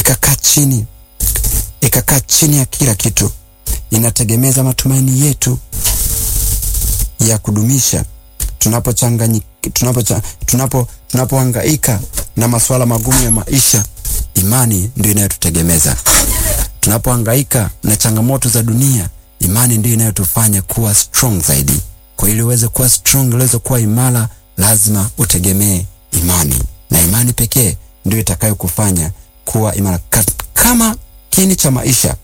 ikakaa chini, ikakaa chini ya kila kitu, inategemeza matumaini yetu ya kudumisha tunapochanganyi tunapo tunapo tunapohangaika na masuala magumu ya maisha, imani ndio inayotutegemeza. Tunapohangaika na changamoto za dunia, imani ndio inayotufanya kuwa strong zaidi. Kwa ili uweze kuwa strong, uweze kuwa imara, lazima utegemee imani, na imani pekee ndio itakayokufanya kuwa imara. Kama kiini cha maisha